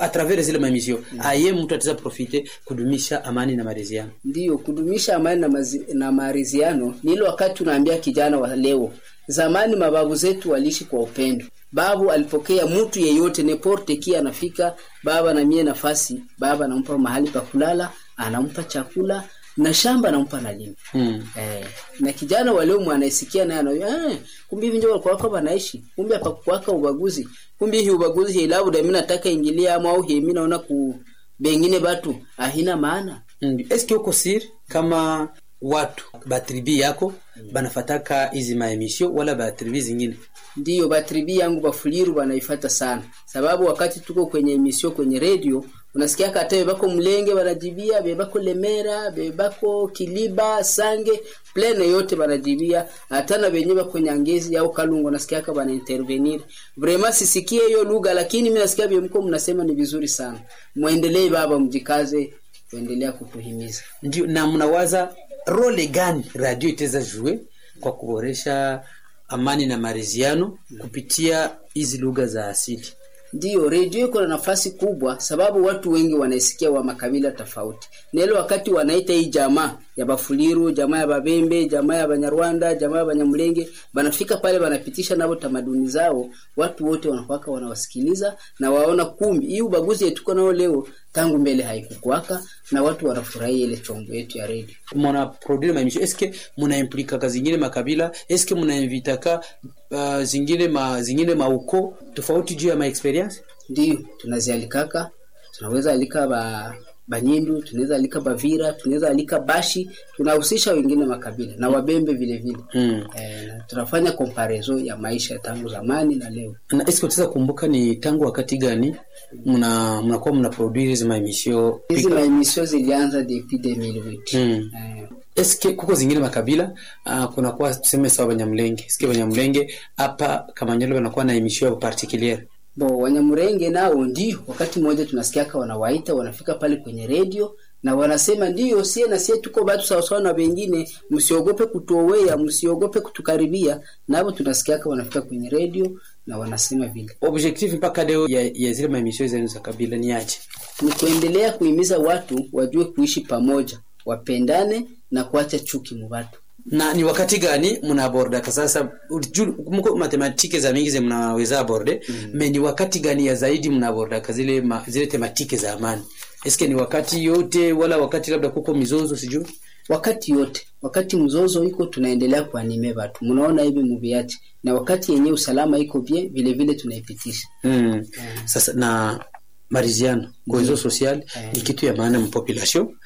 a travers zile mamisio aye mtu ataweza profite kudumisha amani na maridhiano Ndiyo, kudumisha amani na, mazi, na maridhiano ni ile wakati tunaambia kijana wa leo. Zamani mababu zetu waliishi kwa upendo. Babu alipokea mtu yeyote neporte kia anafika, baba na mie nafasi, baba anampa mahali pa kulala, anampa chakula na shamba anampa na lima. mm. Eh, na kijana wa leo mwanaisikia naye anayo eh, kumbe hivi ndio walikuwa wako wanaishi. Kumbe hapa kuwaka ubaguzi. Kumbe hii ubaguzi hii labda mimi nataka ingilia ama au hii mimi naona ku bengine batu ahina maana. Mm. eske uko siri kama watu batribi yako banafataka hizi maemisio wala batribi zingine ndiyo batribi yangu bafuliru banaifata sana sababu wakati tuko kwenye emisio kwenye redio unasikia hata bebako mlenge banajibia bebako lemera bebako kiliba sange plene yote banajibia hata na benye bako nyangezi au kalungu nasikia haka bana intervenir vraiment sisikie hiyo lugha lakini mimi nasikia bemko mnasema ni vizuri sana muendelee baba mjikaze kuendelea kutuhimiza ndio na mnawaza role gani radio itaweza jue kwa kuboresha amani na maridhiano kupitia hizi lugha za asili Ndiyo, redio iko na nafasi kubwa, sababu watu wengi wanaisikia wa makabila tofauti. Na ile wakati wanaita hii jamaa ya Bafuliru, jamaa ya Babembe, jamaa ya Banyarwanda, jamaa ya Banyamulenge, banafika pale banapitisha nabo tamaduni zao, watu wote wanakwaka wanawasikiliza na waona kumbi hii ubaguzi yetuko nao leo tangu mbele haikukwaka na watu wanafurahia ile chombo yetu ya redio. muna produire maemisio eske muna implikaka zingine makabila eske muna invitaka uh, zingine ma zingine mauko tofauti juu ya maexperience Ndiyo, tunazialikaka, tunaweza alika ba Banyindu, tunaweza alika Bavira, tunaweza alika Bashi, tunahusisha wengine makabila na Wabembe vile vile. mm. Eh, na tunafanya comparison ya maisha tangu zamani na leo. na eske utaweza kumbuka ni tangu wakati gani mna mnakuwa mna produire hizi maemisio Hizi maemisio zilianza depuis 2008. mm. Eh, eske kuko zingine makabila uh, kunakuwa tuseme sawa banyamulenge eske banyamulenge hapa kamanyolo banakuwa na emisio ya particuliere bo Wanyamurenge nao ndio wakati mmoja tunasikiaka wanawaita wanafika pale kwenye redio na wanasema ndio sie na sie tuko batu sawasawa na wengine, msiogope kutuowea, msiogope kutukaribia. Nabo tunasikiaka wanafika kwenye redio na wanasema vile. objectif mpaka leo ya, ya zile maemisio zenu za kabila ni aje Ni kuendelea kuhimiza watu wajue kuishi pamoja, wapendane na kuacha chuki mu watu. na ni wakati gani mnaabordaka sasa ju- mko matematike za mingi ze mnaweza aborde mm. me ni wakati gani ya zaidi mnaabordaka zile ma, zile tematike za amani eske ni wakati yote wala wakati labda kuko mizozo sijui wakati yote wakati mzozo iko tunaendelea kuanime watu mnaona hivi muviache na wakati yenye usalama iko bien vile vile tunaipitisha mm. sasa na mariziano cohesion sociale ni kitu ya maana mpopulation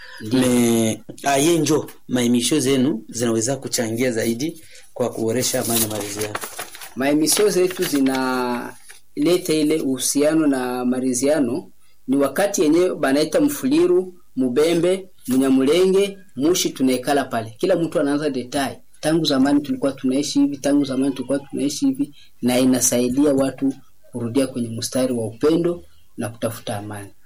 me aye njo maemisho zenu zinaweza kuchangia zaidi kwa kuboresha amani na mariziano maemisio zetu zinaleta ile uhusiano na mariziano ni wakati yenye banaita mfuliru mubembe mnyamulenge mushi tunaekala pale kila mtu anaanza detai tangu zamani tulikuwa tunaishi hivi tangu zamani tulikuwa tunaishi hivi na inasaidia watu kurudia kwenye mstari wa upendo na kutafuta amani